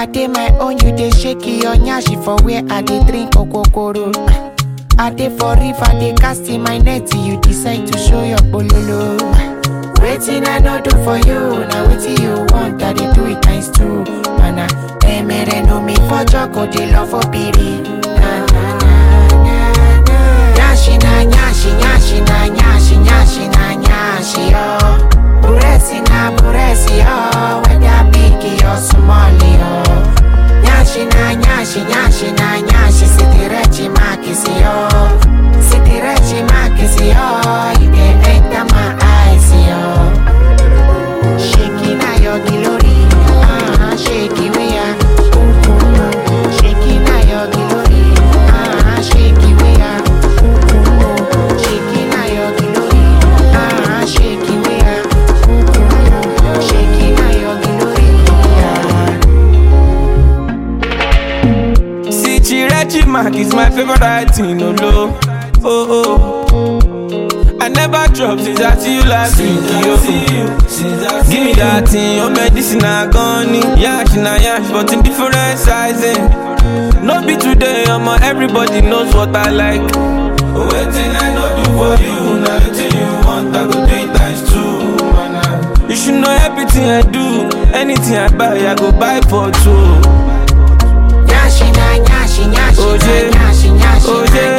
I dey my own, you dey shake your nyashi for where I dey drink okokoro. I dey for river, dey cast in my net, you decide to show your bololo. Waiting I no do for you, now waiting you want, I dey do it times two. Mana, emere no me for joko, dey love for piri. Na na na na na. Nyashi na nyashi, nyashi na nyashi, nyashi na nyashi oh. Buresi na buresi oh, whether big or small oh. Nyashi na nyashi, nyashi na nyashi, sitirechi makisi oh. Sitirechi makisi oh, you dey enter my eyes oh. Shaking na your glory, ah, shaky we are. Shaking na your glory, ah, shaky we are. Shaking na your glory, ah, shaky we are. Shaking na your glory, ah. See, Chirechi Mark is my favorite writing, no low. Oh, oh. I never drop since I see you last week, yo. Give me that thing, your medicine I gone Yash na yash, but in different sizing. No be today, I'm everybody knows what I like. Waiting I know do for you, now waiting you want, I go do it times two, man. You should know everything I do, anything I buy, I go buy for two. Nyashi na nyashi, nyashi Oje, na nyashi, nyashi oje,